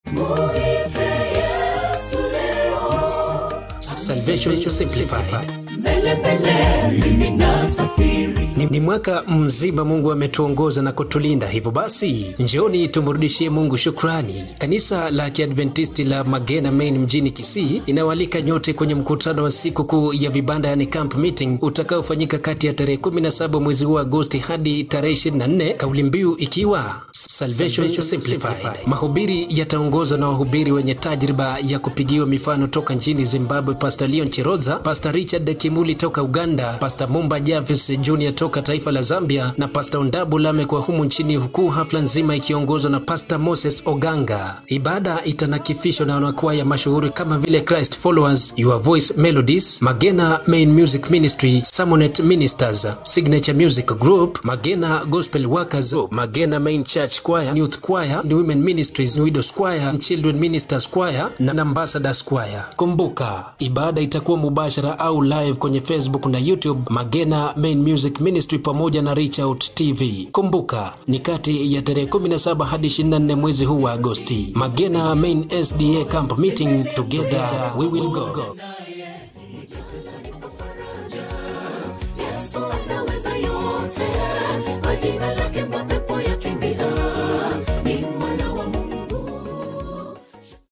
Muite Yesu leo. Salvation Simplified. Mbele mbele mimi nasafiri. Ni, ni mwaka mzima Mungu ametuongoza na kutulinda. Hivyo basi, njooni tumrudishie Mungu shukrani. Kanisa la Kiadventisti la Magena Main mjini Kisii inawalika nyote kwenye mkutano wa siku kuu ya vibanda, yani camp meeting utakaofanyika kati ya tarehe 17 mwezi huu wa Agosti hadi tarehe 24, kauli mbiu ikiwa Salvation Simplified. Mahubiri yataongozwa na wahubiri wenye tajriba ya kupigiwa mifano toka nchini Zimbabwe, Pastor Leon Chiroza, Pastor Richard Kimuli toka Uganda, Pastor Mumba Javis Junior toka taifa la Zambia na Pastor Ondabu Lamekwa humu nchini, huku hafla nzima ikiongozwa na Pastor Moses Oganga. Ibada itanakifishwa na wanakwaya mashuhuri kama vile Christ Followers, Your Voice Melodies, Magena Main Music Ministry, Samonet Ministers, Signature Music Group, Magena Gospel Workers, Magena Main Church Choir, Youth Choir, New Women Ministries, Widows Choir, Children Ministers Choir na Ambassadors Choir. Kumbuka, ibada itakuwa mubashara au live kwenye Facebook na YouTube Magena Main Music Ministry pamoja na Reach Out TV. Kumbuka, ni kati ya tarehe 17 hadi 24 mwezi huu wa Agosti. Magena Main SDA Camp Meeting, together we will go. Yesu anaweza yote. Kwa jina lake Bwana